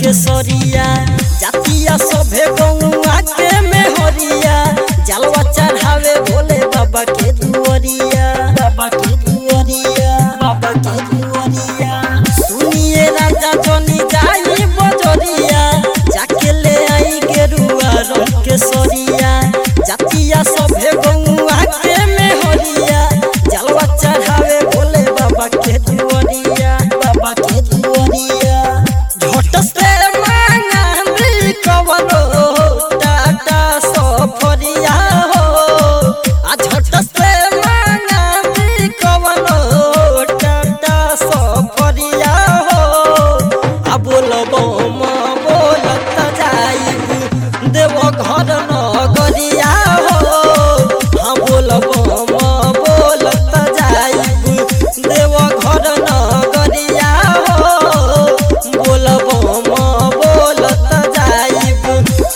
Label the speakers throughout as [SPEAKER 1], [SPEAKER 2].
[SPEAKER 1] के सरिया जातिया सभे गौआ के मेहरिया जलवा चढ़ावे भोले बाबा के दुआरिया बाबा के दुआरिया बाबा के दुआरिया सुनिए राजा जनी जाई बजरिया जाके ले आई गेरुआ रंग के सरिया जातिया सभे गौआ के मेहरिया जलवा चढ़ावे भोले बाबा के दुआरिया बाबा के दुआरिया झट से मांगा भी कवनो टाटा सफरिया हो आ झट से मांगा भी कवनो टाटा सफरिया हो आ बोलबो म बोलत जाइबू देव घर नगरिया हो हाँ बोलबो म बोलत जाइबू देव घर नगरिया हो बोलबो म बोलत जाइबू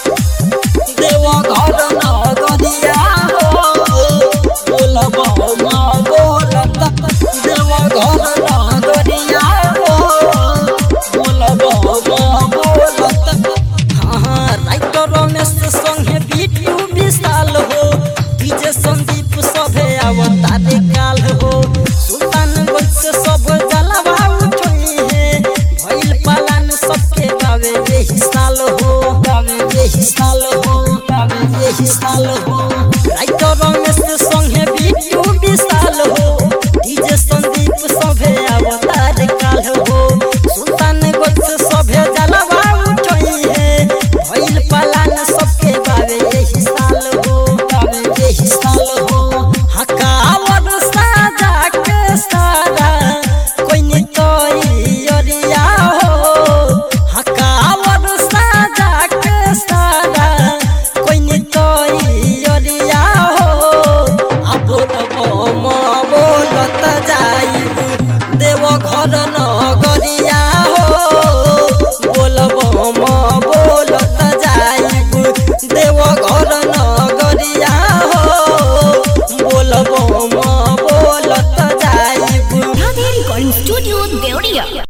[SPEAKER 1] देव घर नगरिया हो बोलबो म बोलत देव घर नगरिया हो बोलबो म बोलत हाँ राइटर रमेश संगे बिट्टू विशाल हो डीजे संदीप सभे अवतारे काल हो सुल्तानगंज से सब जलवा उठोई है भइल पालन सबके गावे यही साल हो गावे यही साल हो गावे यही साल हो राइटर रमेश संगे बिट्टू विशाल हो डीजे संदीप सभे अवतार काल हो सुल्तानगंज से सभे जलवा उठोई है भइल पालन सबके बावे यही साल हो बावे यही साल हो हकावर साजा के सारा कोई नहीं कोई अरिया हो हकावर साजा के सारा कोई नहीं कोई अरिया हो अब बोलबो म बोलत जाइबू देव घर न